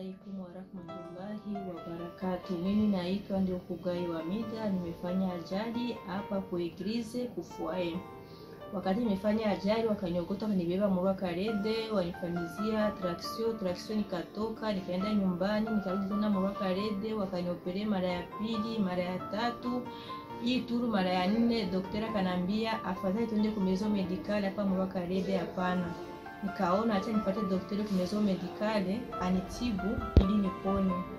alaikum warahmatullahi wabarakatu. Mimi naitwa ndio Kugai wa Mida, nimefanya ajali hapa kueglize kufuae. Wakati nimefanya ajali, wakaniokota wakanibeba Murwa Karede, wanifanyizia traction traction, nikatoka nikaenda nyumbani, nikarudi tena Murwa Karede, wakaniopere mara ya pili, mara ya tatu hii turu mara ya nne, daktari akanambia afadhali tuende kumezo medikali hapa Murwa Karede. Hapana, nikaona acha nipate daktari kumezo medikali anitibu ili nipone.